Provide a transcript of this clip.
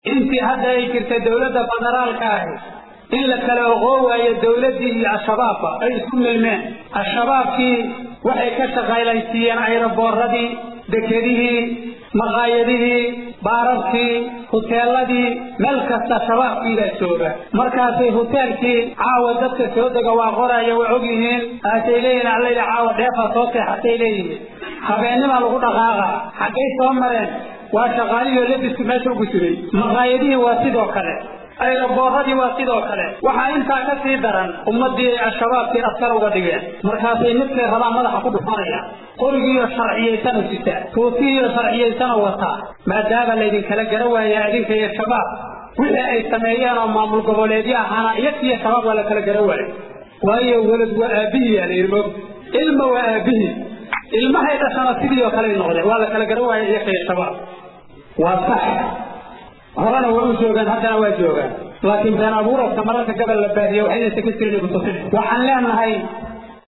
intii hadda ay jirtay dowladda federaalka ahi in la kala oqoo waayo dowladdii iyo al-shabaabba ay isku milmeen al-shabaabkii waxay ka shaqaylaysiiyeen ayroboorradii dekedihii maqaayadihii baararkii huteeladii meel kasta shabaabkiibaa jooga markaasay huteelkii caawa dadka soo dega waa qoraya waa og yihiin aasay leeyihin allayla caawa dheefaa soo seexatay leeyihiin habeennimaa lagu dhaqaaqa xaggay soo mareen waa shaqaalihii labisku meesha ugu jiray maqaayadihii waa sidoo kale ayroboorradii waa sidoo kale waxaa intaa ka sii daran ummadii al-shabaabkii askar uga dhigeen markaasay midkay rabaan madaxa ku dhufanayaan qorigiiyo sharciyaysano sita tuutiiyo sharciyaysano wataa maadaama laydinkala gara waaya adinka iyo shabaab wixii ay sameeyeen oo maamul goboleedyo ahaana iyagkiiyo shabaab waa la kala gara waayo waayo welad waa aabihii aa layidhi mog ilma waa aabihii ilmahay dhashana sidii oo kale noqdeen waa la kala gara waaya iyagka iyo shabaab waa sax horena waa u joogaan haddana waa joogaan laakiin been abuuradka mararka gabal la baadiyo waxayna ka jirin kutusin waxaan leenahay